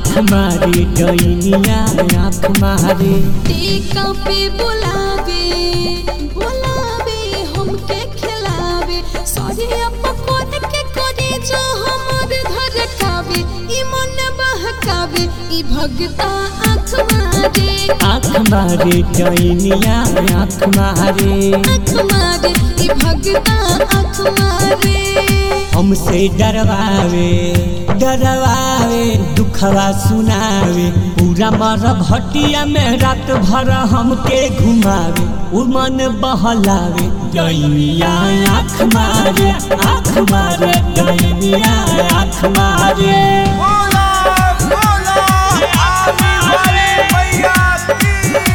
आँख मारे डैनिया आँख मारे टीका पे बुलावे बुलावे हमके खिलावे सरिया पकोड़ के करे जो हमर धर कावे ई मन बहकावे ई भगता आँख मारे आँख मारे डैनिया आँख मारे आँख मारे ई भगता आँख मारे हमसे डरवावे डरवावे दुखवा सुनावे पूरा मर भटिया में रात भर हमके घुमावे उमन बहलावे डैनिया आँख मारे आँख मारे डैनिया आँख मारे बोला बोला आने वाले मैया की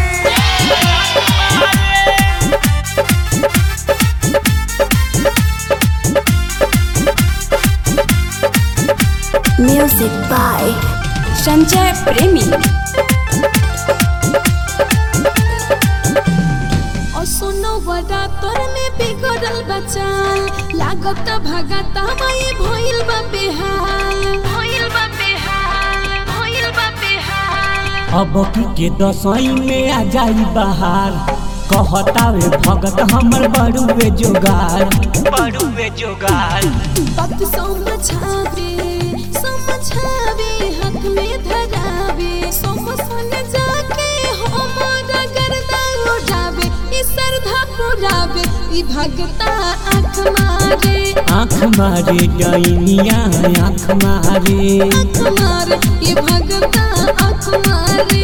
Music by Sanjay Premi. और सुनो बड़ा तोर में बिगड़ल बचाल लागत भगता माई भइल बा बेहाल भइल बा बेहाल भइल बा बेहाल अब की के दसई में आ जाई बाहर कहतावे भगत हमर बड़ुए जोगार बड़ुए जोगार बात समझावे समझावे हक में धरावे समसन जाके हमारा गर्दा उड़ावे ई श्रद्धा पुरावे ई भगता आँख मारे आँख मारे डैनिया आँख मारे आँख मारे ई भगता आँख मारे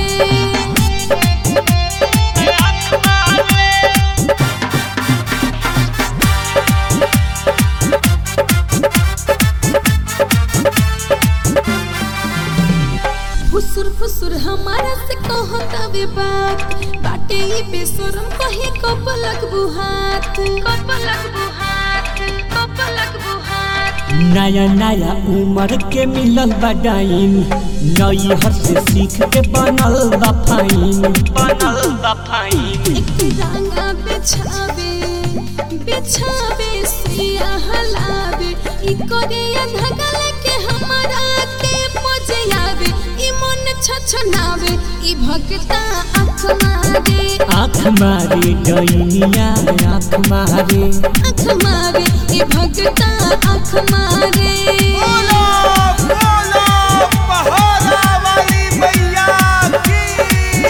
फुसुर फुसुर हमारा से कहता वे बात बाटे ई बेसरम कहे कपलक बुहात कपलक बुहात कपलक बुहात नया नया उम्र के मिलल बा डाइन नई हर से सीख के बनल बा फाइन बनल बा फाइन एक रंगा बिछावे बिछावे सिया हलावे ई करे धगल के हमारा के पजयावे ई मन छछनावे ई भगता आँख मारे आँख मारे डैनिया आँख मारे आँख मारे ई भगता आँख मारे बोला बोला पहाड़ा वाली मैया की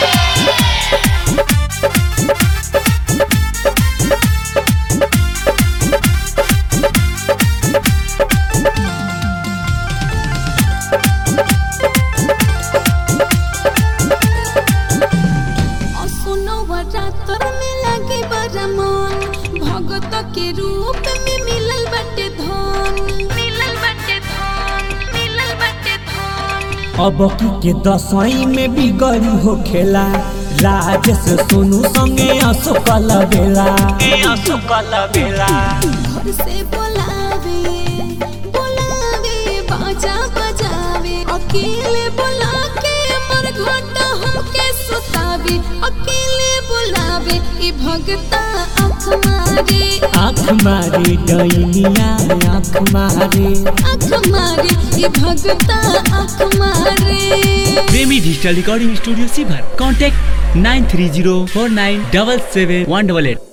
और सुनो रातर में लगे बड़ा मन भगत के रूप में मिलल बटे धन मिलल बटे धन मिलल बटे धन अब की के दसई में बिगड़ी हो खेला राजेश सोनू संगे अशोकल बेला अशोकल बेला घर से बुलावे बुलावे बाजा बजावे अकेले बुला के मर घटा हमके सुतावे अकेले बुलावे ई भगता आँख मारे आँख मारे डैनिया आँख मारे आँख मारे ई भगता आँख मारे प्रेमी डिजिटल रिकॉर्डिंग स्टूडियो सीभर contact nine three zero four nine double seven one double at